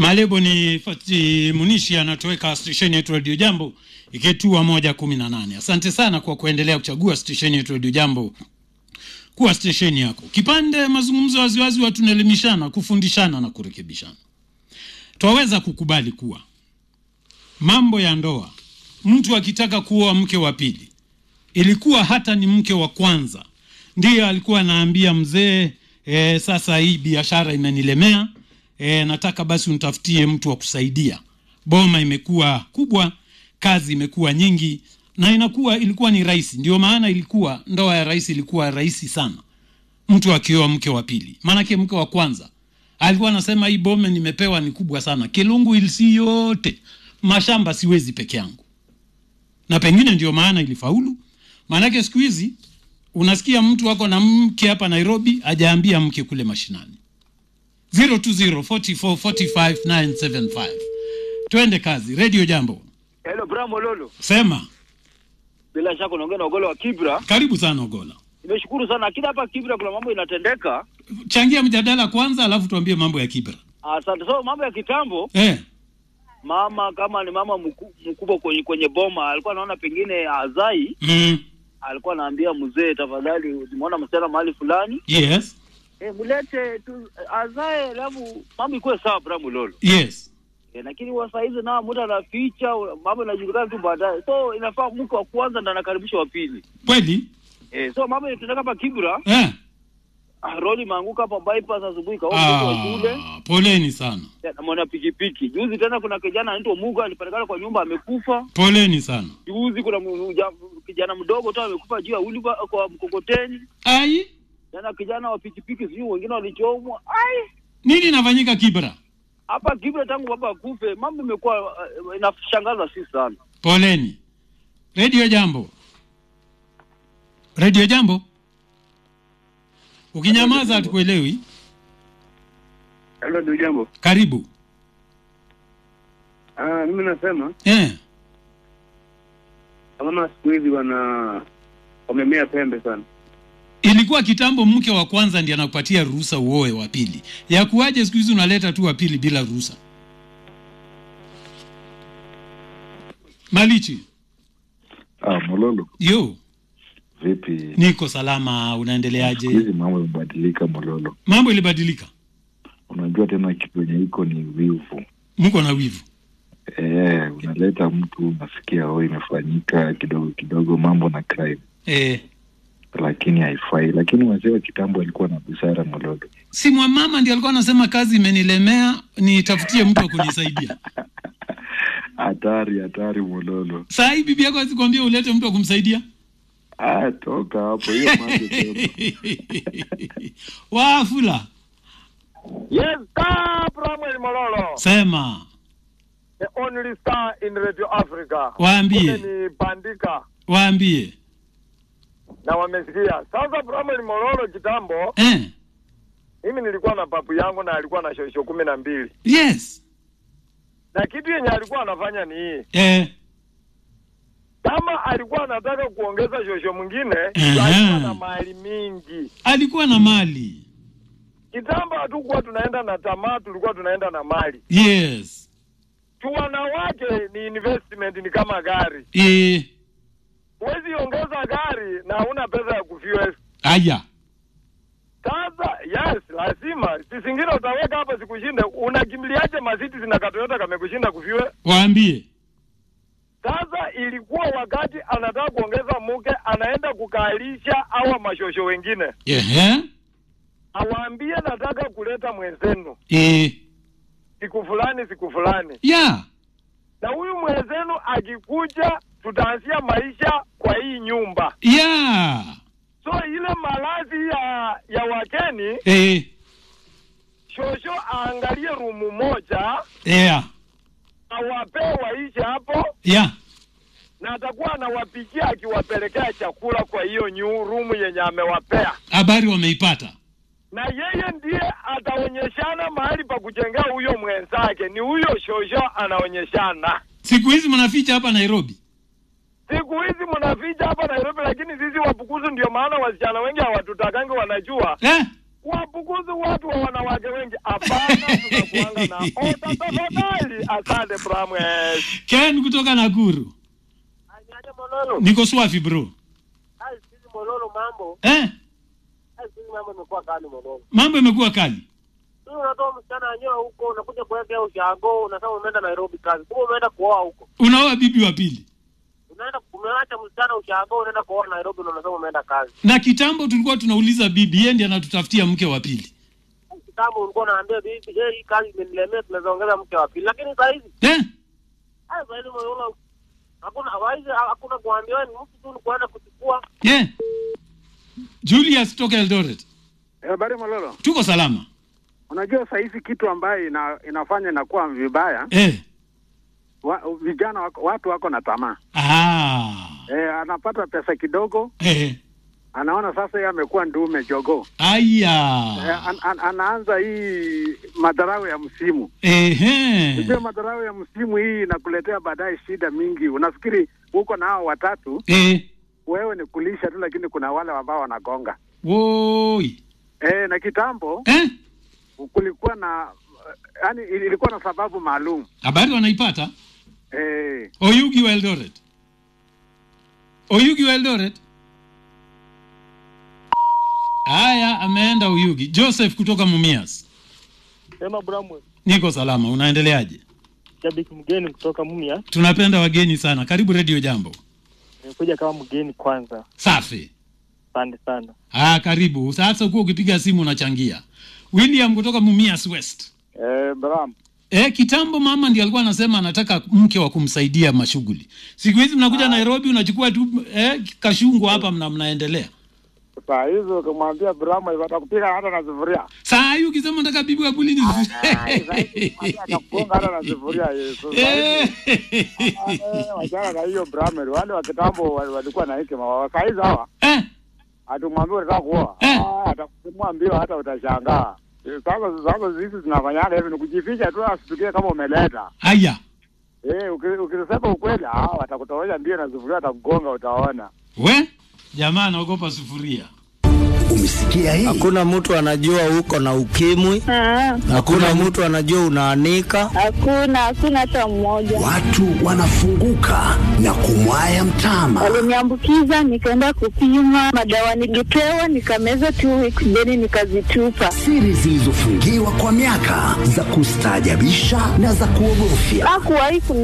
Malebo ni Fati Munishi anatoweka stesheni yetu Radio Jambo ikitua moja kumi na nane. Asante sana kwa kuendelea kuchagua stesheni yetu Radio Jambo kuwa stesheni yako. Kipande mazungumzo waziwazi, watu tunaelimishana, kufundishana na kurekebishana. Twaweza kukubali kuwa mambo ya ndoa, mtu akitaka kuoa mke wa pili, ilikuwa hata ni mke wa kwanza ndiyo alikuwa anaambia mzee e, sasa hii biashara imenilemea e, nataka basi unitafutie mtu wa kusaidia. Boma imekuwa kubwa, kazi imekuwa nyingi, na inakuwa ilikuwa ni rahisi. Ndio maana ilikuwa ndoa ya rais ilikuwa rahisi sana, mtu akioa mke wa pili. Maanake mke wa kwanza alikuwa anasema hii boma nimepewa ni kubwa sana, Kilungu ilisi yote mashamba siwezi peke yangu, na pengine ndio maana ilifaulu. Maanake siku hizi unasikia mtu wako na mke hapa Nairobi ajaambia mke kule mashinani. 0204445975 twende kazi. Radio Jambo, Hello Bramo Lolo. sema. Bila shaka unaongea na Ogola wa Kibra. Karibu sana Ogola, Nimeshukuru sana. Lakini hapa Kibra kuna mambo inatendeka. changia mjadala kwanza, alafu tuambie mambo ya Kibra. Asante. So mambo ya kitambo, Eh, mama kama ni mama mku- mkubwa kwenye kwenye boma alikuwa anaona pengine azai, mm, alikuwa anaambia mzee, tafadhali usimuona msichana mahali fulani, yes, eh, mlete tu azae, alafu mambo ikuwe sawa Bramo Lolo. yes, Eh, lakini wa saa hizi nao mtu anaficha mambo inajulikana tu baadaye. So inafaa mke wa kwanza ndo anakaribisha wa pili. kweli Eh, so mambo inatendeka hapa Kibra. eh. Ah, Roli imeanguka hapa bypass asubuhi kaona mtoto wa shule. Ah, poleni sana, na mwana pikipiki. Juzi tena kuna kijana anaitwa Muga alipatikana kwa nyumba amekufa. poleni sana. Juzi kuna mu- ja- kijana mdogo tu amekufa juu ya uliba kwa mkokoteni. Ai, Tena kijana wa pikipiki sijui wengine walichomwa. Ai, nini inafanyika Kibra? hapa Kibra tangu baba akufe mambo imekuwa uh, inashangaza si sana. Poleni. Radio Jambo, Radio Jambo, ukinyamaza hatukuelewi. Halo ndugu jambo. Karibu Ah, mimi nasema eh. kama siku hizi wana wamemea pembe sana. Ilikuwa kitambo mke wa kwanza ndiye anakupatia ruhusa uoe wa pili. Ya kuwaje siku hizi unaleta tu wa pili bila ruhusa? Malichi, Ah, Mololo, yo, vipi? niko salama, Siku unaendeleaje? hizi mambo yamebadilika Mololo. Mambo ilibadilika, Unajua tena kitu yenye iko ni wivu. mko na wivu. Eh, unaleta mtu unasikia oh, imefanyika kidogo kidogo mambo na crime, Eh, lakini haifai. Lakini wazee wa kitambo walikuwa na busara Mololo. si mwamama ndiye alikuwa anasema kazi imenilemea, nitafutie mtu wa kunisaidia. Hatari, hatari Mololo. Saa hii bibi yako asikwambia ulete mtu wa kumsaidia? Ah, toka hapo hiyo mambo tena. Wafula, Yes, star Samuel Mololo, sema, the only star in Radio Africa. waambie, Kule ni Bandika waambie. na wamesikia. Sasa Samuel Mololo, kitambo Eh, mimi nilikuwa na papu yangu na alikuwa na shosho kumi na mbili yes, na kitu yenye alikuwa anafanya ni hii, eh, kama alikuwa anataka kuongeza shosho mwingine Aha. alikuwa na mali mingi. alikuwa na mali. Kitambo hatukuwa tunaenda na tamaa, tulikuwa tunaenda na mali. Yes, Tu wanawake ni investment, ni kama gari. eh, Huwezi ongeza gari na huna pesa ya kufuel. aya, Sasa yes, lazima si zingine utaweka hapa zikushinde. Unakimbiliaje masiti zina katoyota kamekushinda kufiwe? waambie. Sasa ilikuwa wakati anataka kuongeza mke, anaenda kukalisha awa mashosho wengine, Ehe, awaambie nataka kuleta mwenzenu eh, siku fulani siku fulani, ya, na huyu mwenzenu akikuja, tutaanzia maisha kwa hii nyumba. ya, So ile malazi ya ya wakeni, eh, shosho aangalie rumu moja, ya, awapee waishi hapo ya, na atakuwa anawapikia akiwapelekea chakula kwa hiyo new room yenye amewapea, habari wameipata. na yeye ndiye ataonyeshana mahali pa kujengea huyo mwenzake. Ni huyo shosho anaonyeshana. Siku hizi mnaficha hapa Nairobi. Siku hizi mnaficha hapa Nairobi, lakini sisi Wapukuzu ndio maana wasichana wengi hawatutakangi, wanajua Eh, wapukuzi watu wa wanawake wengi. Hapana, tunakuanga na ota tafadhali. Asante Bramwell. ken kutoka nakuru Aje Mololo. niko swafi bro Hai sisi Mololo mambo. eh? Hai sisi mambo imekuwa kali Mololo. mambo imekuwa kali Sisi unatoa msichana wenyewe huko unakuja kuwekea ushago unasema umeenda Nairobi kazi. Kumbe umeenda kuoa huko. unaoa bibi wa pili Unaenda umeacha msichana ushago unaenda kuoa Nairobi na unasema umeenda kazi. na kitambo tulikuwa tunauliza bibi yeye ndiye anatutafutia mke wa pili Kitambo ulikuwa unaambia bibi, "Eh, hii kazi imenilemea tunaweza ongeza mke wa pili." Lakini saa hizi, eh? hai saa hizi Mololo hakuna hawaizi hakuna kuambia wewe ni mtu tu ni kuenda kuchukua. yeah. julius toka eldoret Habari Mololo, tuko salama unajua saa hizi kitu ambayo ina, inafanya inakuwa vibaya eh. wa, vijana wako, watu wako na tamaa ah. e, anapata pesa kidogo, eh. anaona sasa yeye amekuwa ndume jogoo e, aya an, an, anaanza hii madharau ya msimu. Ehe. Unajua madharau ya msimu hii inakuletea baadaye shida mingi. Unafikiri uko na hao watatu, Eh. wewe ni kulisha tu, lakini kuna wale ambao wanagonga woi e, na kitambo eh? kulikuwa na yani, ilikuwa na sababu maalum habari wanaipata e, oyugi wa eldoret oyugi wa eldoret haya ameenda uyugi joseph kutoka mumias Sema Bramwell, niko salama unaendeleaje shabiki mgeni kutoka Mumia, tunapenda wageni sana karibu redio jambo nimekuja kama mgeni kwanza. safi Asante sana. ah, karibu sasa ukuwa ukipiga simu unachangia william kutoka mumias west e, Bram E, kitambo mama ndiye alikuwa anasema anataka mke wa kumsaidia mashughuli. Siku hizi mnakuja Nairobi unachukua tu eh, kashungu hapa mna mnaendelea. Saa hizo ukimwambia Brahma watakupiga hata na sufuria. Saa hii ukisema nataka bibi wa bulini. Atakugonga hata na sufuria Yesu. Eh. Wachana na hiyo Brahma, wale wa kitambo wal- walikuwa na hekima. Wa saa hizi hawa Eh, atumwambia unataka kuoa, Eh. Ah, atakusimua mbio hata utashangaa. Eh, Sasa sasa sisi tunafanyana hivi ni kujificha tu, asitukie kama umeleta haya. eh. uki- Ukisema ukweli, ah, watakutowesha mbio na sufuria, watakugonga, utaona. We jamaa anaogopa sufuria. Umesikia hii? Hakuna mtu anajua uko na ukimwi, Ah, hakuna mtu anajua unaanika. hakuna hakuna hata mmoja. Watu wanafunguka na kumwaya mtama. Waliniambukiza, nikaenda kupima madawa, nilipewa nikameza two weeks, then nikazitupa. Siri zilizofungiwa kwa miaka za kustaajabisha na za kuogofya. Hakuwahi